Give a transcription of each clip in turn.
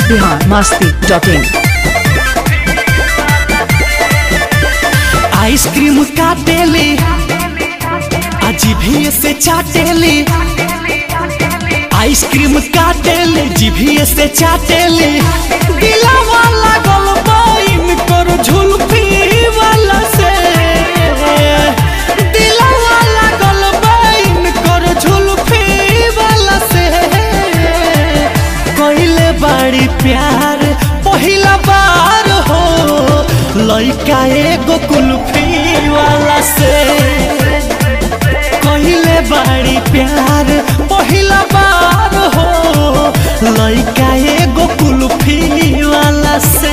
Bihar Masti dot in ice cream काटेले जीभिए से चाटेले आइसक्रीम काटेले जीभिए से चाटेले दिलावा लागल बाइन कर झुलफी वाला से दिलावा लागल बाइन कर झुलफी वाला से कइले बाड़ी प्यार पहिला बार हो लइका एगो कुल्फी वाला से कहिले बाड़ी प्यार पहिला बार हो लइका एगो कुल्फी वाला से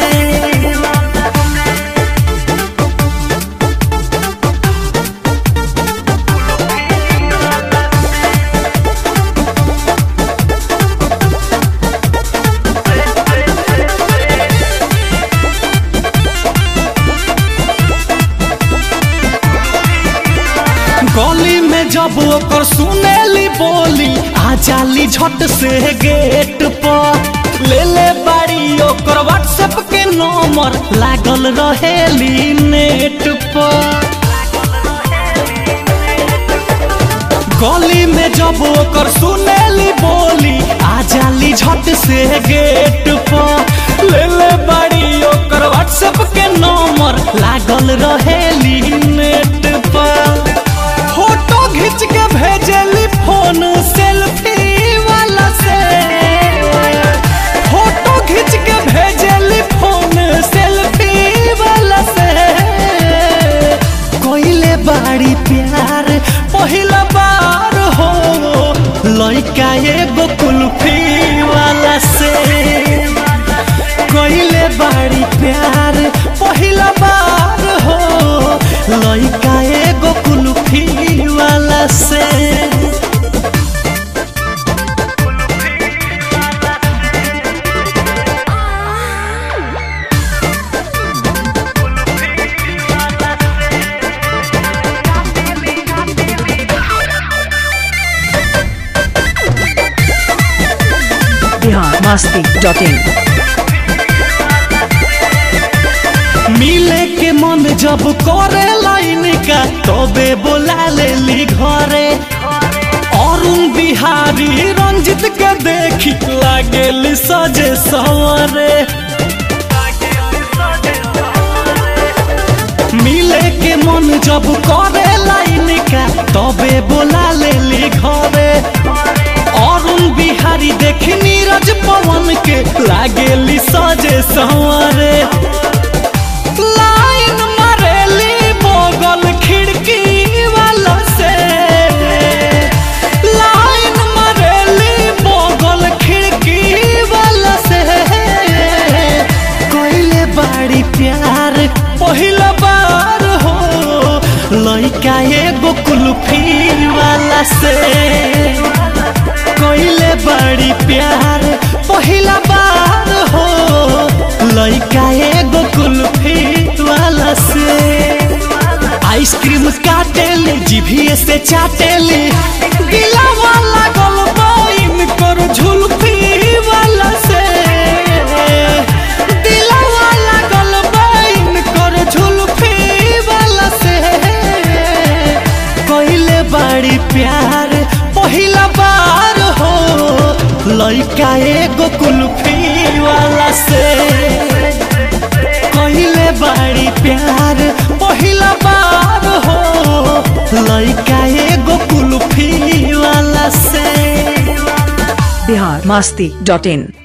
गली में जब ओकर सुनेली बोली आ जाली झट से गेट पर ले ले बाड़ी ओकर व्हाट्सएप के नंबर लागल रहेली नेट पर गली में जब ओकर सुनेली बोली आ जाली झट से गेट पर ले ले बाड़ी ओकर व्हाट्सएप के नंबर लागल रहेली नेट पर फोटो खींच के भेजली फोन सेल्फी वाला से फोटो खींच के भेजली फोन सेल्फी वाला से कोइले बाड़ी प्यार पहिला बार हो लइका एगो कुल्फी वाला से कोइले बाड़ी प्यार पहिला बार हो लइका एगो कुल्फी वाला से बिहार मस्ती डॉट इन मिले के मन जब करे लाइन का तबे बोला लेली घरे अरुण बिहारी रंजित के देखी लागेल सजे सवरे मिले के मन जब करे लाइन का तबे बोला लेली घरे अरुण बिहारी देखी नीरज पवन के लागेली सजे सवरे लाइन मारेली बगल खिड़की वाला से लाइन मारेली बगल खिड़की वाला से कोइले बाड़ी प्यार पहिला बार हो लइका एगो कुल्फी वाला से कोइले बड़ी प्यार पहिला बार हो लइका एगो कुल्फी वाला से आइसक्रीम काटेले जीभिए से चाटेले दिलावा लागल बाइन कर झुलफी वाला से दिलावा लागल बाइन कर झुलफी वाला से कइले बाड़ी प्यार पहिला बार हो लइका एगो कुल्फी वाला से कइले बाड़ी प्यार पहिला बार हो लइका एगो कुल्फी वाला से बिहार मस्ती डॉट इन